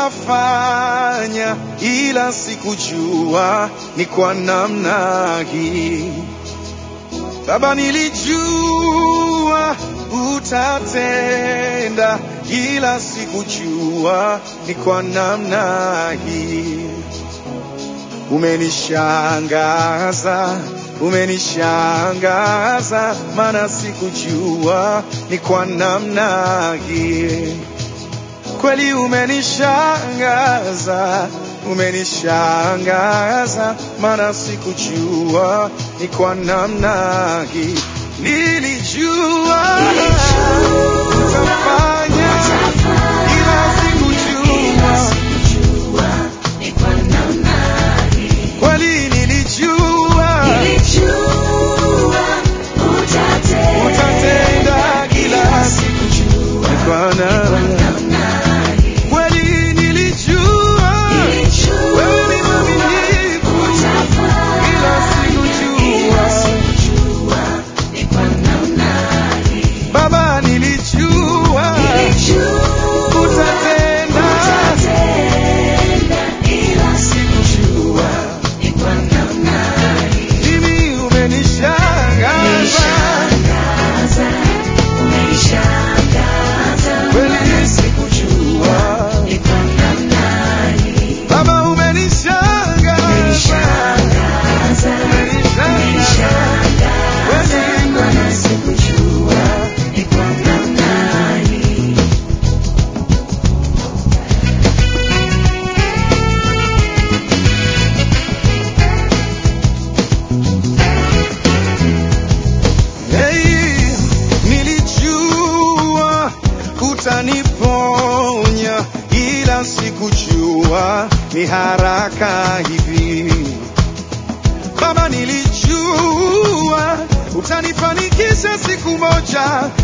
utafanya, ila sikujua ni kwa namna hii. Baba, nilijua utatenda, ila sikujua ni kwa namna hii. Umenishangaza, umenishangaza, maana sikujua ni kwa namna hii. Kweli umenishangaza, umenishangaza, maana sikujua ni kwa namna hii. Nilijua utafanya, ila sikujua kweli, nilijua utatenda, ila sikujua ni kwa namna kweli, nilijua wewe ni mwaminifu, ila sikujua Baba, nilijua utatenda, sikujua mimi, umenishangaza kweli, sikujua Baba, umenishangaza umenishangaza kweli, kweli, sikujua Hey, nilijua utaniponya, ila sikujua ni haraka hivi. Baba, nilijua utanifanikisha siku moja,